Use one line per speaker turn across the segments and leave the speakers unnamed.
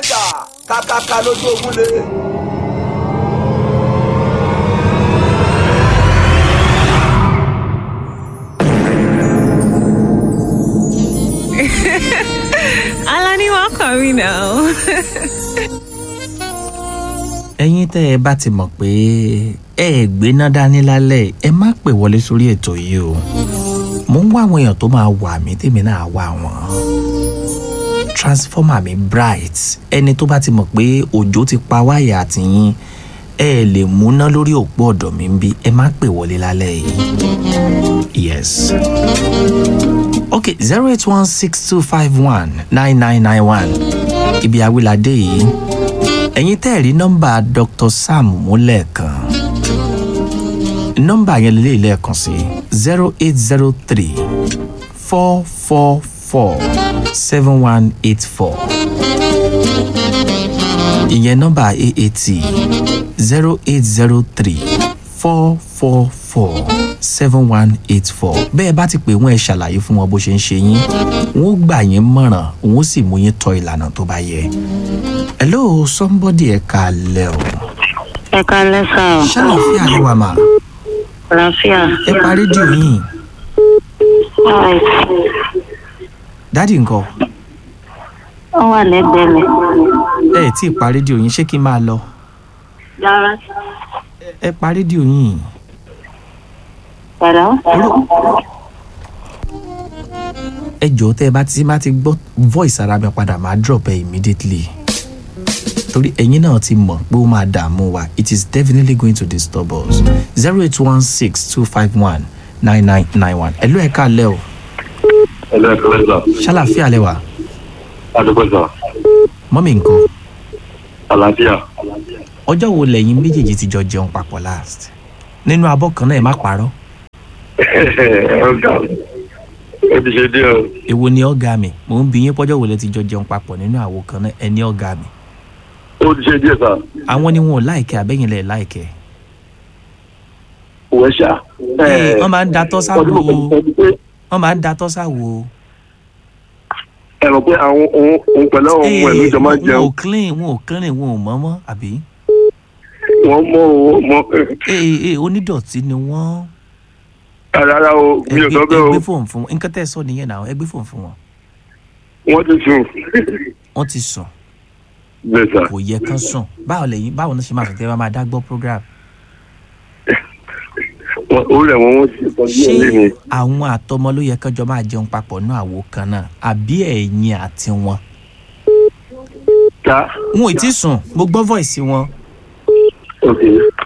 jà kákáká lójú ogun lé.
Alani, welcome, you know.
ẹ̀yin tẹ́ ẹ bá ti mọ̀ pé ẹ ẹ̀ gbéná dání lálẹ́ ẹ má pè wọlé sórí ètò yìí o mo ń wá àwọn èèyàn tó máa wà mí tèmi náà wà wọ́n transformer mi bright ẹni tó bá ti mọ̀ pé òjò ti pa wáyà àtìyín ẹ ẹ̀ lè múná lórí òpó ọ̀dọ̀ mi ń bí ẹ má pè wọlé lálẹ́ yìí yes ok zero eight one six two five one nine nine nine one ibi awilade yìí ẹ̀yin tẹ́ ẹ̀ rí nọ́mbà dr sam múlẹ̀ kan nọ́mbà yẹn lélẹ́yìí lẹ́ẹ̀kan sí zero eight zero three four four four seven one eight four ìyẹn nọ́mbà aat zero eight zero three four four four seven one eight four bẹ́ẹ̀ bá ti pè wọ́n ẹ ṣàlàyé fún wọn bó ṣe ń ṣe yín wọ́n ó gbà yín mọ̀ràn wọ́n ó sì mú yín tọ ìlànà tó bá yẹ. hello somebody ẹ kalẹ̀ o
ẹ kalẹ́ sá o
ṣàlàfíà ló wà mà
àlàáfíà.
ẹ pa rédíò yín
Alright.
dádì nǹkan
ó wà lẹ́gbẹ̀ẹ́ mi.
ẹ ẹ tí ì pa rédíò yín ṣé kí n máa lọ
dára.
ẹ pa rédíò yín
Hello?
ẹ jọ̀ọ́ tẹ́ ẹ bá ti bá ti gbọ́ voice ara mi padà máa drop ẹ immediately torí ẹ̀yin náà ti mọ̀ pé ó máa dààmú wa it is definitely going to disturb us zero eight one six two five one nine nine nine one ẹ ló ẹ káàlẹ́ o
Hello, Ẹ̀kọ́lẹ́sà.
ṣàlàfíà lẹ́wà
Adúgbòsà.
mọ́mì nǹkan
Àlàáfíà.
ọjọ́ wo lẹ́yìn méjèèjì ti jọ jẹun papọ̀ last nínú abọ́ kan náà ẹ má parọ́
Ọ̀gá. Ó ti ṣe díẹ̀ o.
èwo ni ọ̀gá mi mò ń bi yín pọ́jọ́ wo lẹ ti jọ jẹun papọ̀ nínú àwo kan náà ẹ ní ọ̀gá mi
Ó ti ṣe díẹ̀ sà.
àwọn ni wọn ò láìkẹ́ àbẹ́yìn lẹ̀ láìkẹ́
Òwe ṣá.
Ẹ, wọ́n máa ń datọ́ sáwo
Ọdún mọ̀ pé
wọ́n máa ń datọ́ sáwo
ẹ mọ̀ pé àwọn òun òun pẹ̀lú àwọn ọmọ ẹ̀ ló jọ máa ń
wọn
jẹun.
ò clean wọn ò clean wọn ò mọ́mọ́ àbí
Wọ́n mọ̀ o mọ̀.
ee ee onídọ̀tí ni wọ́n
Rárá o, mi ò sọ
ẹ
bẹ́ẹ̀ o.
gbé fóònù fún wọn nǹkan tẹ́ ẹ sọ nìyẹn náà ẹ gbé fóònù fún wọn
Wọ́n ti sùn.
wọ́n ti sùn
Bẹ́ẹ̀ sà.
kò yẹ kán sùn báwo lẹ́yìn báwo náà ṣe máa sùn tẹ́ ẹ bá máa dá gbọ́ program
Wọ́n- Ó rẹ̀ wọ́n wọ́n ti sọ
ṣé
díẹ̀ lé mi.
àwọn àtọmọ ló yẹ kán jọ máa jẹun papọ̀ náà àwo kan náà àbí ẹ̀yin àti wọn
Ká.
wọn ò tí ì sùn mo gbọ́ voice wọn
Ok.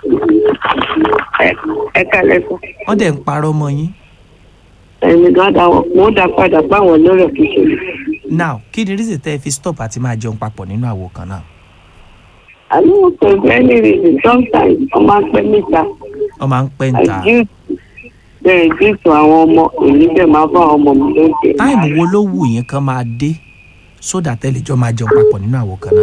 ẹ kalẹ́ sọ.
wọ́n dẹ̀ ń parọ́ mọ́ yín
ẹ̀mí gan da wọn mo dá padà báwọn lórí ọ̀kíṣẹ́.
now kí ni reason tẹ́ ẹ fi stop àti máa jẹun papọ̀ nínú àwo kan náà
àní kò sí any reason sometimes wọ́n máa ń pẹ́ níta.
wọ́n máa ń pẹ́ ń ta
àìjú bẹ́ẹ̀ jùsùn àwọn ọmọ èmi bẹ́ẹ̀ máa bá àwọn ọmọ mi lóúnjẹ.
táìmù wo ló wù yín kán máa dé sódà tẹ́lẹ̀ jọ máa jẹun papọ̀ nínú àwo kan náà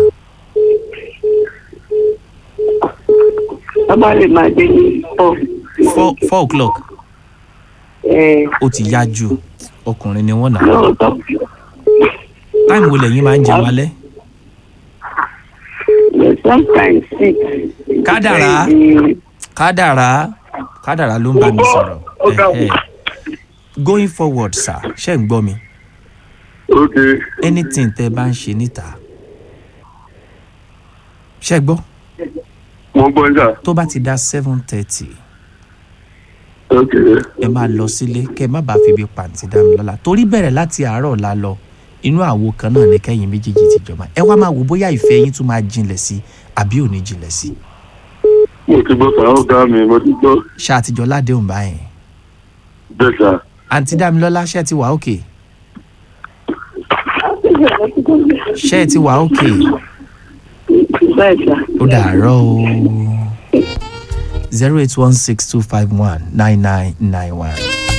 wọ́n bá lè máa dé ní four.
four four o'clock
ẹ̀
ó ti yá jù ọkùnrin ni wọ́n nà
lóòótọ́
táìmù wo lẹ́yìn máa ń jẹun alẹ́
sometimes six.
Kádàrá. kádàrá kádàrá ló ń bá mi sọ̀rọ̀
Ó ga
Eh, eh. going forward sir ṣé ń gbọ́ mi
Ok.
anything tẹ́ ẹ bá ń ṣe níta ṣé gbọ́
Wọ́n gbọ́ níta.
tó bá ti dá seven thirty
Ok.
ẹ máa lọ sílé kẹ má bàa fi ibi pàǹtí dá mi lọ́la torí bẹ̀rẹ̀ láti àárọ̀ la lọ inú àwo kan náà ní kẹ́yìn méjèèjì ti jọba ẹ wá máa wò bóyá ìfẹ́ yín tún máa jinlẹ̀ sí àbí ò ní jinlẹ̀ sí
Mo ti gbọ́ sàrọ̀ ọ̀gá mi, mo ti gbọ́.
ṣé àtijọ́ ládéhùn báyẹn
Bẹ́ẹ̀ sà.
àǹtí dámilọ́lá ṣé ẹ ti wà òkè ṣé ẹ ti wà òkè
bẹ́ẹ̀ sà.
ó dàárọ̀ o zero eight one six two five one nine nine nine one.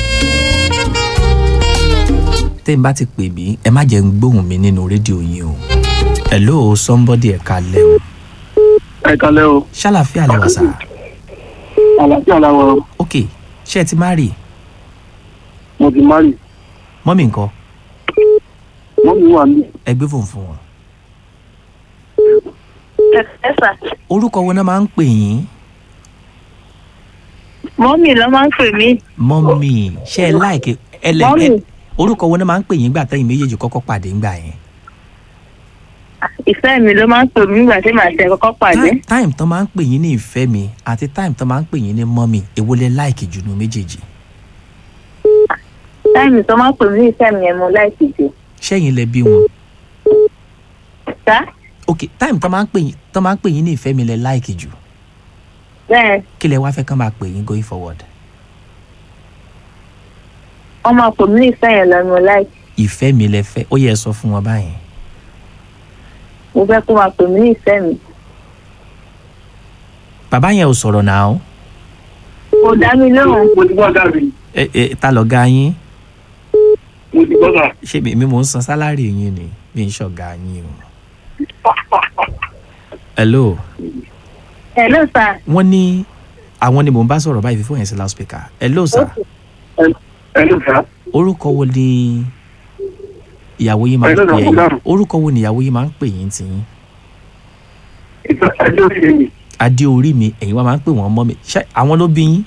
tẹ́ ń bá ti pè mí ẹ má jẹ́ ń gbóhùn mi nínú rédíò yín o hello somebody ẹ̀ka lẹ́ o
Ẹ kalẹ́ o.
ṣàlàfíà lẹ́wà sá
Àlàáfíà làwọn o.
ok ṣé ẹ ti má rì
mo ti márì.
mọ́mì nǹkan
Wọ́n mi wà ní.
ẹ gbé fóònù fún wọn
ẹ sà
orúkọ wo náà máa ń pè yín
mọ́mì ló máa ń pè mí
mọ́mì ṣe ẹ láìkè ẹlẹ
Mọ́mì.
ẹ orúkọ wo náà máa ń pè yín gbà tẹ́yìn méjèèjì kọ́kọ́ pàdé ńgbà yẹn.
ìfẹ́ mi ló máa ń pè mí nígbà tí màá tẹ kọ́kọ́ pàdé
Time- time tán máa ń pè yín ní ìfẹ́ mi àti time tán máa ń pè yín ní mọ́mì èwo lẹ láìkì jù nù méjèèjì.
táìmì tó máa ń pè mí ní ìfẹ́ mi yẹn mo láìsí jù
ṣẹ́yìn lẹ bí wọn.
sá
ok time tán máa ń pè yín tán máa ń pè yín ní ìfẹ́ mi lẹ láìkì jù
bẹ́ẹ̀
kí lẹ wá fẹ́ kán máa pè yín going forward.
wọ́n máa pè mí ní ìfẹ́ yẹn lọ mo láìsí
ìfẹ́ mi lẹ fẹ́ ó yẹ ẹ sọ fún wọn báyìí.
mo fẹ́ kó máa pè mí ní ìfẹ́ mi
bàbá yẹn ò sọ̀rọ̀ náà
kò dá mi lóhùn
mo ti gbọ́ dàbí
ẹ ẹ ta lọ ga yín
mo ti gbọ́ dà.
ṣé mi mi mò ń san sálárì yín ni mi ń ṣọ̀gá yín o. hello
ẹ̀ ló sà
wọ́n ní àwọn ni mò ń bá sọ̀rọ̀ báyìí fífún yẹn sí loudspeaker hello sir
ẹ ló fà á.
orúkọ wo ni ìyàwó yín máa ń
Hello,
pè
sir.
yín orúkọ wo ni ìyàwó yín máa ń pè yín tiyín
ìtọ́ ẹjọ́ sí mi.
adé orí mi ẹ̀yin wá máa ń pè wọ́n mọ́ mi ṣé àwọn ló bí yín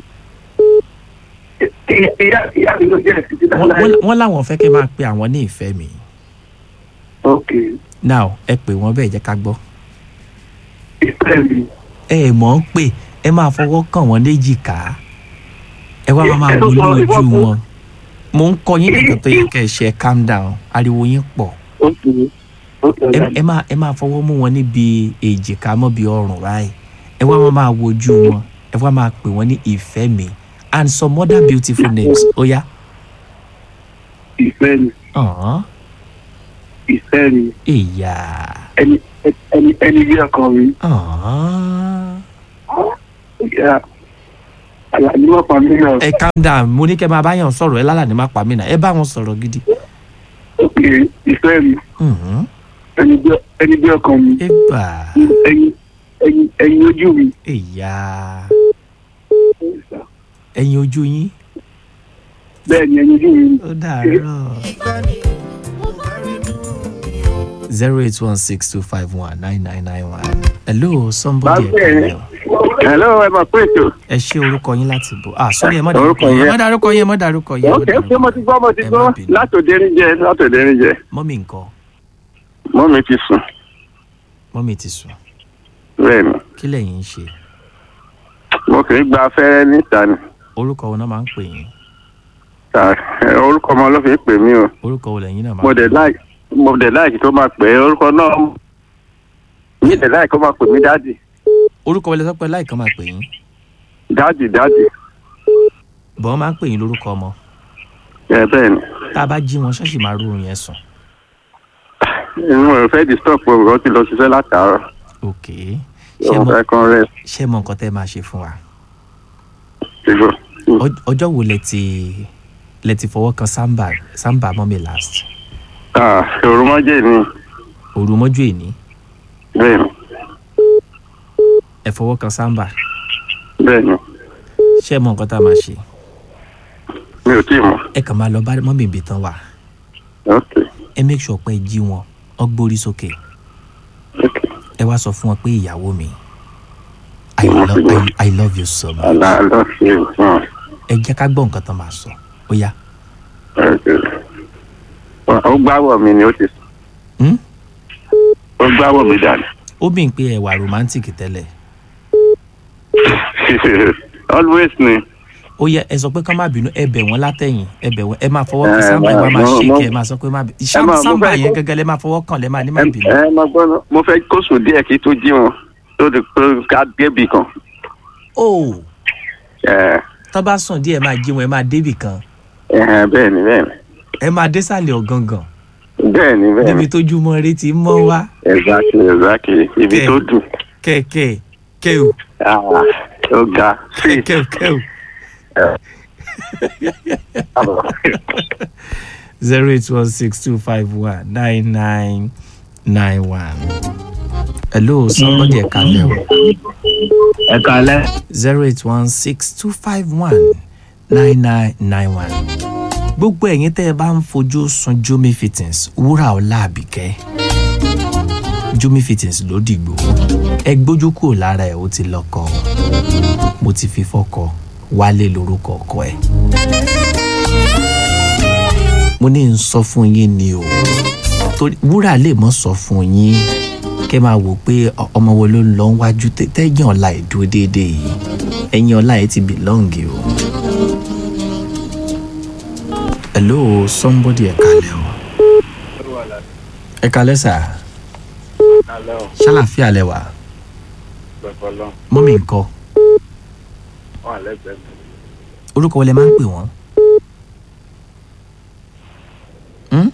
ìyá ìyá mi ló jẹ́ títí
Wọ́n-
dáadáa.
wọ́n- wọ́n láwọn fẹ́ kẹ́ máa pe àwọn ní ìfẹ́ mi
ok
now ẹ pè wọ́n bẹ́ẹ̀ jẹ́ ká gbọ́
ìfẹ́ mi.
ẹ ẹ̀ mọ̀ ń pè ẹ máa fọwọ́ kàn wọ́n léjìká ẹ wá máa
Ẹ
wo
ló
ní
sọ
ojú
ìwọ
wọn mo ń kọ yín nìkan tó yẹ kẹ́ ẹ ṣe calm down ariwo yín pọ̀
ok ok
ẹ ẹ máa ẹ máa fọwọ́ mú wọn níbi èjìká mọ́ bí ọrùn báyìí ẹ wá máa máa wojú wọn ẹ wá máa pè wọ́n ní ìfẹ́ mi and some other beautiful names ó yá.
ìfẹ́ mi
ọ̀hún
ìfẹ́ mi
ìyá
ẹni ẹni ẹni bí ọkàn mi.
ọ̀hún.
ìyá àlàyé wọ́n pa mí náà.
ẹ calm down mo ní kẹ́ máa bá yàn sọ̀rọ̀ ẹ lálàní má pa mí náà ẹ bá wọn sọ̀rọ̀ gidi.
ok ìfẹ́ mi
ọ̀hún.
ẹni bí ẹni bí ọkàn mi.
ẹ bà
ẹyin ẹyin ẹyin ojú mi.
ìyá ẹ̀yin ojú yín
bẹ́ẹ̀ ni ẹyin ojú mi.
ó dàárọ̀. zero eight one six two five one nine nine nine one. hello somebody ẹ
Báṣẹ̀.
kàlẹ́ o.
hello ẹ máa pé ètò.
ẹ ṣe orúkọ yín láti bò ah sorry ẹ má
Orúkọ
dárúkọ yín ẹ
yẹn.
má dárúkọ yín ẹ má dárúkọ yín. ẹ má
ok
dárúkọ
ṣé mo ti gbọ́ mo ti
Ẹ
gbọ́
má bínú.
látòdérin jẹ látòdérin jẹ
mọ́mì nǹkan
mọ́ mi ti sùn
mọ́mì ti sùn
bẹ́ẹ̀ ni
kí lẹ̀yin ń ṣe
mo kì í gba afẹ́rẹ́ níta ni
orúkọ wo náà máa ń pè yín
Ta- ẹ, orúkọ ọmọ ló fi pè mí o
orúkọ wo lẹ̀yin náà máa
mo
ń pè
dẹ̀ láì mo dẹ̀ láì tó máa pè é orúkọ náà mi dẹ̀ láì kó máa pè mí dáàdì
orúkọ wo lẹ sọ pé láìkan máa pè yín
dáàdì dáàdì
bọ́n máa ń pè yín lórúkọ ọmọ
ẹ bẹ́ẹ̀ ni
tá a bá jí wọn ṣọ́ọ̀ṣì máa rú oorun yẹn sùn
inú ẹ̀ fẹ́ disturb pé òun ti lọ ṣiṣẹ́ látàárọ̀
ok ṣé
òun
mọ
fẹ́ kán rẹ̀
ṣé mọ nǹkan tẹ́ máa ṣe fún wa
ṣùgbọ́n
Ọj- ọjọ́ wo lẹ ti lẹ ti fọwọ́ kan samba samba mọ́mì last
òrùmọ́jẹ́ ni
òru mọ́jú èní
bẹ́ẹ̀ ni
ẹ fọwọ́ kan samba
bẹ́ẹ̀ ni
ṣé mọ nǹkan tá a máa ṣe
mi ò tí ì mọ̀
ẹ kàn máa lọ bá mọ́mì ibi tán wà
ok
ẹ make sure pé ẹ jí wọn ọ gbórí sókè
ok
ẹ wá sọ fún wọn pé ìyàwó mi I, lo I, I love you so much
àlá lọ sí ìwọ̀n
ẹ jẹ́ ká gbọ́ nǹkan tán máa sọ ó yá
ó gbáwọ̀ mi ni ó ti sùn
Hmm?
ó gbáwọ̀ mi dànù.
ó bì ń pé ẹ wà romantic tẹ́lẹ̀
always ni.
ó yẹ ẹ sọ pé ká má bínú ẹ bẹ̀ wọ́n látẹ̀yìn ẹ bẹ̀ wọ́n ẹ máa fọwọ́ kan
Ẹ,
sábà ẹ
mo-
wá máa
mo-
ṣe
mo-
kẹ ẹ máa sọ pé má bínú
máa- mo
sábà
fẹ́
yẹn
kó-
gẹ́gẹ́ lẹ máa fọwọ́ kàn lẹ máa ní má
ẹ
bínú.
ẹ máa gbọ́ ná mo fẹ́ kó sùn díẹ̀ kí tó jí wọn tó di pé ká débì kan.
ó
ẹ
tọ́ bá sùn díẹ̀ máa jí wọn ẹ máa débì kan
ẹ bẹ́ẹ̀ ni bẹ́ẹ̀ ni
ẹ máa désàlẹ̀ ọ̀gangan
bẹ́ẹ̀ ni bẹ́ẹ̀
níbi
ni
tójúmọ́ ire ti mọ́ wá
exactly exactly ibi
Kẹ́.
tó dùn
kẹ̀kẹ́ kẹ́ù
Ah, ó ga sí.
kẹ́ù kẹ́ù zero eight one six two five one nine nine nine one. hello somebody ẹ kalẹ o
ẹ kalẹ.
zero eight one six two five one nine nine nine one. gbogbo ẹ̀yin tẹ́ ẹ bá ń fojú sun jomi fittings wúrà ọ̀la àbíkẹ́. jumi fittings ló dìgbò ẹ gbójú kúrò lára ẹ ó ti lọkọ mo ti fi fọkọ wálé lórúkọ ọkọ ẹ mo ní n sọ fún yín ni o torí wúrà lè mọ sọ fún yín kẹ máa wò pé ọ- ọmọ wo ló ń lọ wájú tẹ- tẹyìn ọlá ẹ dúró déédéé yìí ẹyin ọlá ẹ ti bìlọ́ǹgì o. hello somebody ẹ kalẹ o ẹ kalẹ sà ṣàlàfíà lẹ wà mọ́mí nǹkan orúkọ wo lẹ máa ń pè wọ́n. Hmm?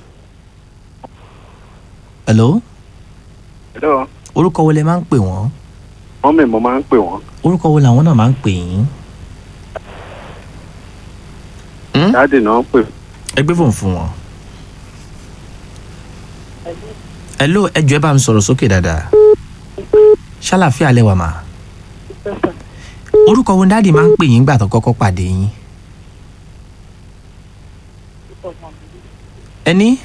hello
hello
orúkọ wo lẹ máa ń pè wọ́n
mọ́mì mo máa ń pè wọ́n
orúkọ wo làwọn náà máa ń pè yín.
dáàdì náà ń pè
ẹ gbé fóònù fún wọn. hello ẹ jọ ẹ bá mi sọ̀rọ̀ sókè dáadáa ṣàlàfíà lẹ wà mà. orúkọ wo dáàdì máa ń pè yín gbà tó kọ́kọ́ pàdé yín. ẹni.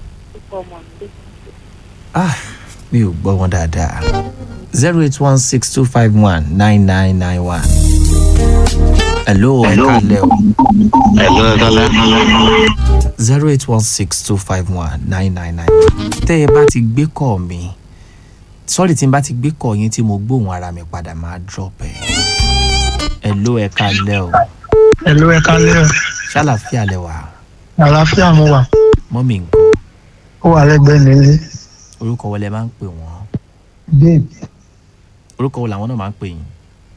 ah mi ò gbọ́ wọn dáadáa zero eight one six two five one nine nine nine one. hello ẹ kálẹ̀ o
Hello, ẹ kálẹ́.
zero eight one six two five one nine nine nine. tẹ́ ẹ bá ti gbé kọ́ mi sọ́ọ̀rì tí n bá ti gbé kọ́ yín tí mo gbóhùn ara mi padà máa drop ẹ̀. ẹ ló ẹ kalẹ́ o
Ẹ̀lú ẹ kálẹ́ o.
ṣàlàfíà lẹ wà
Àlàáfíà mo wà.
mọ́mì nǹkan
Ó wà lẹ́gbẹ̀ẹ́ nílé.
orúkọ wo lẹ máa ń pè wọ́n
Babe,
orúkọ wo làwọn náà máa ń pè yín.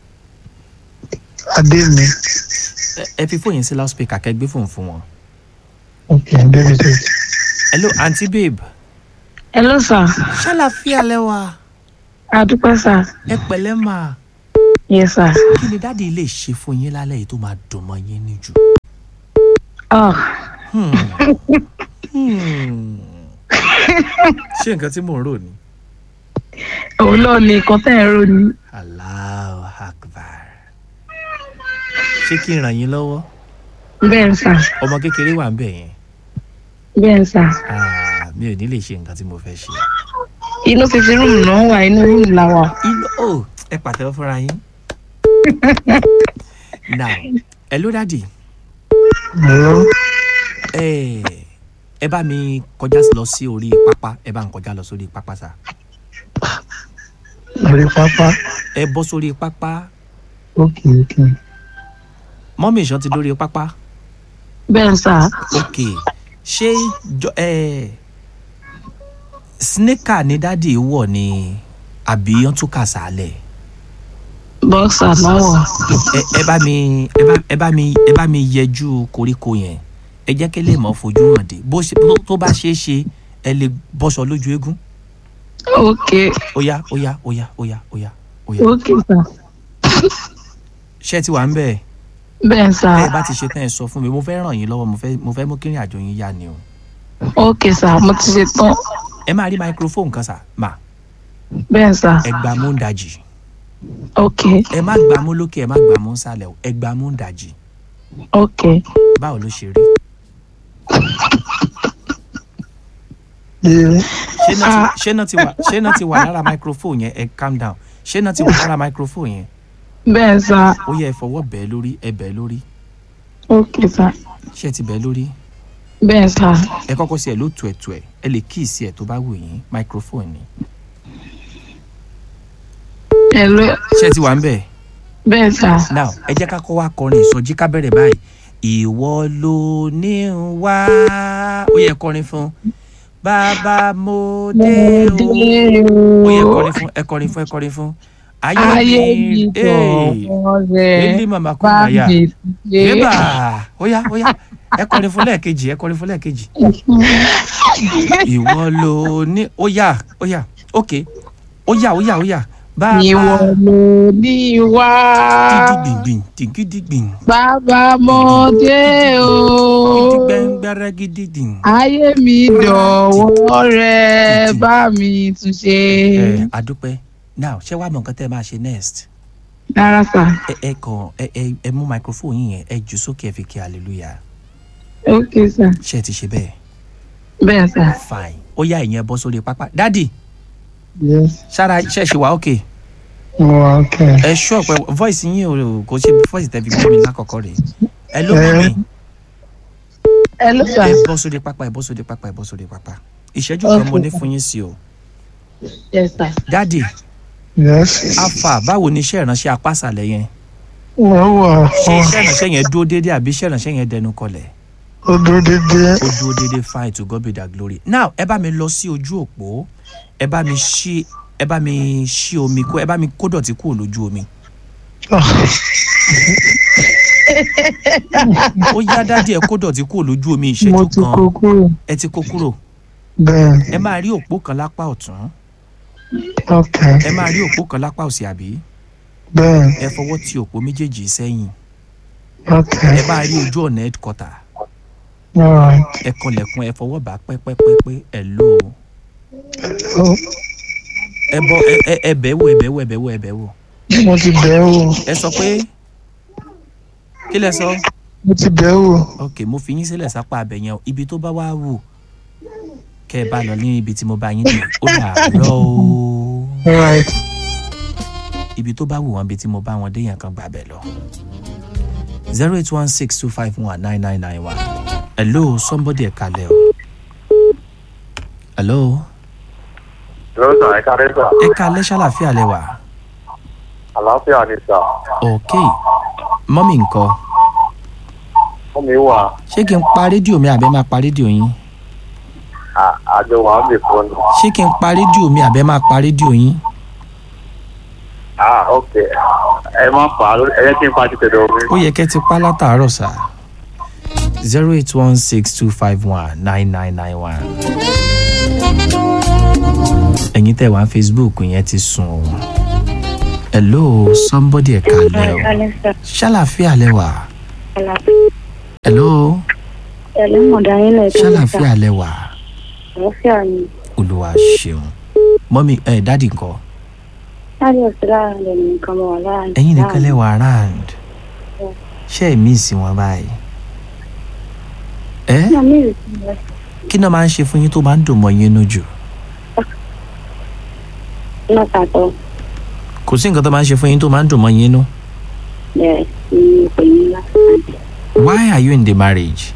Adé mi.
Ẹ- ẹ fi fóònù yín sí loudspeaker kẹ́ gbé fóònù fún wọn.
Ok, David.
hello aunty babe
Hello, sir.
ṣàlàfíà lẹ wà
Adúpẹ́, sir.
ẹ pẹ̀lẹ́ mà
Yes, sir.
kí ni dáàdi lè ṣe fún yín lálẹ́ yìí tó máa dùn mọ́ yín níjù.
Oh,
Hmm. Hmm. ṣé nǹkan tí mò ń rò ni.
òun náà ni nǹkan tẹ́ ẹ̀ ń rò ní.
Allahu Akbar. ṣé kí n ràn yín lọ́wọ́
Bẹ́ẹ̀ ni, sir.
ọmọ kékeré wà ń bẹ̀ yẹn
Bẹ́ẹ̀ ni, sir.
Ah, mi ò ní lè ṣe nǹkan tí mo fẹ́ ṣe.
Inú fífi rúùmù náà wà, inú rúùmù la wà.
inú ò ẹ pàtẹ́wọ́ fúnra yín. now hello daddy
Hello.
ẹ ẹ bá mi kọjá lọ sí orí pápá ẹ bá ń kọjá lọ sórí pápá sá
Orí pápá.
ẹ bọ́ sórí pápá
Ok, ok.
mọ́mí ìṣàn ti dórí pápá
Bẹ́ẹ̀ ni, sir.
ok ṣé jọ ẹ sneaker ni dádì wọ̀ ni àbí wọ́n tún kà sálẹ̀
Bọ́ksà náà wà.
ẹ ẹ bá mi ẹ bá ẹ bá mi ẹ bá mi yẹjú koríko yẹn ẹ jẹ́ kí lè mọ̀ fojú hàn dé bó ṣe tó- tó bá ṣeé ṣe ẹ lè bọ́ṣọ lójú eégún
Ok,
óyá óyá óyá óyá óyá óyá
ok, sir.
ṣé ẹ ti wà ń bẹ̀
Bẹ́ẹ̀ ni, sir.
bẹ́ẹ̀ bá ti ṣe tán ẹ sọ fún mi mo fẹ́ ràn yín lọ́wọ́ mo fẹ́ mo fẹ́ mú kírìn àjò yín yá ni o
Ok, sir. Mo ti ṣe tán.
ẹ máa rí microphone kan sà mà
Bẹ́ẹ̀ ni, sir.
ẹ gbà mú ń dajì
Ok,
ẹ má gbà mú lókè ẹ má gbà mú nsàlẹ̀ o ẹ gbà mú ń dajì
ok.
báwo ló ṣe rí
Ee,
ṣé náà ti- ṣé náà ti wà ṣé náà ti wà lára microphone yẹn ẹ calm down ṣé náà ti wà lára microphone yẹn
Bẹ́ẹ̀ ni, sir.
ó yẹ ẹ fọwọ́ bẹ́ẹ̀ lórí ẹ bẹ́ẹ̀ lórí
Ok, sir.
ṣé ẹ ti bẹ́ẹ̀ lórí
Bẹ́ẹ̀ ni, sir.
ẹ kọ́kọ́ sí ẹ ló tu ẹ̀ tu ẹ̀ ẹ lè kí ìsí ẹ̀ tó bá wù yín microphone ni
Hello.
ṣé ẹ ti wà ń bẹ̀
Bẹ́ẹ̀ ni, sir.
now ẹ jẹ́ ká kọ́ wá kọrin ìsọjí ká bẹ̀rẹ̀ báyìí ìwọ ló ní ń wá ó yẹ kọrin fún bàbá mo dé o ó yẹ kọrin fún ẹ kọrin fún ẹ kọrin fún
Ayé mi
Hey,
tọ̀wọ́ rẹ̀
Eli mama kò
bá
náyà
mi
bébà
ṣe.
óyá óyá ẹ kọrin fún lẹ́ẹ̀kejì ẹ kọrin fún lẹ́ẹ̀kejì ìwọ ló ní óyá óyá ok óyá óyá óyá bàbá
Ìwọ ló ní wá.
dídìgbìn dìgídìgbìn
Bàbá mọ́dé o.
dídìgbẹ́ngbẹ́rẹ́ gidigidi.
Ayé mi dọ̀wọ́ rẹ̀ bá mi tún ṣe.
ẹ adúpẹ́ now ṣé wàá mọ nǹkan tẹ́ ẹ máa ṣe next
Rárá sà.
ẹ ẹ kàn ẹ ẹ ẹ mú microphone yín yẹn ẹ jù sókè ẹ fi kí hallelujah
Ok sà.
ṣé ẹ ti ṣe bẹ́ẹ̀
Bẹ́ẹ̀ sà.
fine ó yá ìyẹn bọ́ sórí pápá dádì
Yes.
ṣára ṣẹ̀ṣẹ̀ wá òkè
Mo wà okay.
ẹ ṣú ọ̀pẹ voice yín ò kò ṣe voice tẹ́ fi gbọ́ mi lákọ̀ọ́kọ́ rẹ̀ ẹ ló mọ̀ mi
ẹ ló sà
ẹ bọ́ sóde pápá ẹ bọ́ sóde pápá ẹ bọ́ sóde pápá ìṣẹ́jú kan mo ní fún yín sí o
yes sà
dáàdì
Yes.
afa báwo ni iṣẹ́ ìránṣẹ́ apásàlẹ̀ yẹn
Wọ́n wà
ṣé
fún
iṣẹ́ ìránṣẹ́ yẹn dúró déédéé àbí iṣẹ́ ìránṣẹ́ yẹn dẹnu kọlẹ̀
ọdún dídí.
ó dúró déédéé fine to God be the glory now ẹ bá mi lọ sí ojú òpó ẹ bá mi ṣí ẹ bá mi ṣí omi kó ẹ bá mi kó dọ̀tí kúrò lójú omi ó yá dádì ẹ kó dọ̀tí kúrò lójú omi
Mo
ìṣẹ́jú
ti
kan
kó kúrò.
ẹ ti kó kúrò
Bẹ́ẹ̀.
ẹ máa rí òpó kan lápá ọ̀tún
Okay.
ẹ máa rí òpó kan lápá òsì àbí
Bẹ́ẹ̀.
ẹ fọwọ́ ti òpó méjèèjì sẹ́yìn
Okay.
ẹ bá rí ojú ọ̀nà headquarter
All right.
ẹ kanlẹ̀kùn ẹ fọwọ́ bá pẹ́pẹ́pẹ́pẹ́ ẹ lò ó
Oh,
ẹ bọ ẹ ẹ ẹ bẹ̀ wò ẹ bẹ̀ wò ẹ bẹ̀ wò ẹ bẹ̀ wò
mo ti bẹ̀ ẹ́ wò.
ẹ sọ pé kí lẹ sọ
Mo ti bẹ̀ ẹ́ wò.
ok mo fi yín sílẹ̀ sápá abẹ yẹn o ibi tó bá wá wù kẹ́ ẹ bá lọ ní ibi tí mo bá yín dé ó dàárọ̀ o
All right.
ibi tó bá wù wọn ibi tí mo bá wọn dé yẹn kan gbà bẹ̀ lọ zero eight one six two five one nine nine nine one hello somebody ẹ kalẹ̀ o hello
lọ́sàn ẹ̀ka rẹ́sà
ẹ kalẹ̀ ṣàlàfíà lẹ wà
àlàáfíà ni sà
ok mọ́mì ńkọ́
fún mi wà
ṣé kí n pa rédíò mi àbẹ́ máa pa rédíò yín
àjọ wà ń bè fún mi.
ṣé kí n pa rédíò mi àbẹ́ máa pa rédíò yín
ah ok ẹ má fà á ẹ yẹ kí n pa ti tẹ̀dọ̀ mi.
ó yẹ kẹ́ ti pa látàárọ̀ sá zero eight one six two five one nine nine nine one. ẹ̀yin tẹ̀ wá facebook yẹn ti sùn o hello somebody ẹ̀ kalẹ̀ o
Kálẹ̀ sà.
ṣàlàfíà lẹ wà hello
Ẹ̀lẹ́ mọ̀dá yín lẹ̀
ṣàlàfíà lẹ wà
Àlàáfíà ni.
olùwà ṣeun mọ́mí ẹ̀ dádì ńkọ́
Láti ọ̀sẹ̀ lára rẹ̀ nìkan mọ̀ wá lára.
ẹ̀yin nìkan lẹ wà around ṣé ẹ̀ míìsì wọn báyìí ẹ́
Ní àmì ìrètí rẹ̀.
kí náà máa ń ṣe fún yín tó máa ń dùn mọ́ yín nínú jù
Náà tàtọ̀
kò sí nǹkan tó máa ń ṣe fún yín tó máa ń dùn mọ́ yín nínú.
bẹ̀rẹ̀ sí ní pè ní lásán.
why are you in the marriage?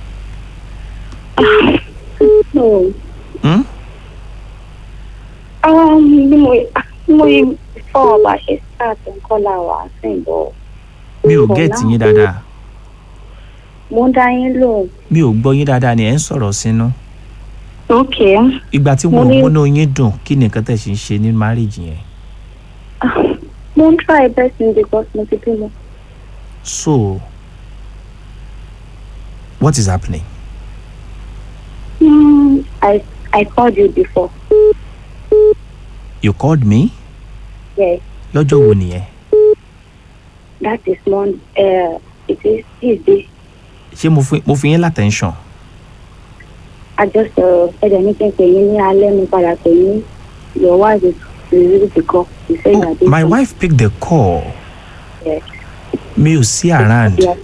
So,
Hmm?
um, bí mo bí mo yí fọ́ ọba ṣe start nǹkan la wà sí ìbọ̀.
mi ò
For
gẹ́ẹ̀tì
now.
yín dáadáa
Mo ń dá yín lò.
mi ò gbọ́ yín dáadáa ni ẹ̀ ń sọ̀rọ̀ sínú.
Ok.
ìgbà tí
Mo
mo
ní-
múnú yín dùn kí ni nǹkan tẹ̀ ṣe ń ṣe ní marriage yẹn.
Mo ń try best in because mo ti bímọ.
so what is happening?
Hmm, I I called you before.
you called me
Yes,
lọ́jọ́ wo nìyẹn?
that is one. Uh, it is Tuesday.
ṣé mo fi mo fi yín látẹ̀ńṣọ̀n?
I just uh, ẹ̀dẹ̀ ní kí n pè yín ní alẹ́ mi padà pè yín. Your wife is is the call. You say you are busy.
my wife picked the call
Yes.
mi ò sí around.
Yes.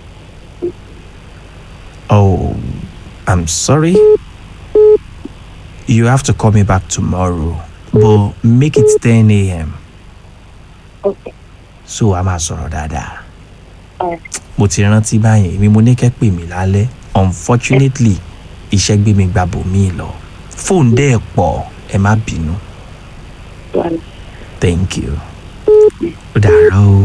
oh i'm sorry you have to call me back tomorrow but make it ten a.m.
Okay.
so a máa sọ̀rọ̀ dáadáa.
Alright.
mo ti rántí báyìí èmi mo ní kẹ́ pè mí lálẹ́ unfortunately iṣẹ́ gbé mi gba bòmíì lọ fóònù dẹ́ ẹ̀ pọ̀ ẹ má bínú
Well,
thank you ó dàárọ̀ o.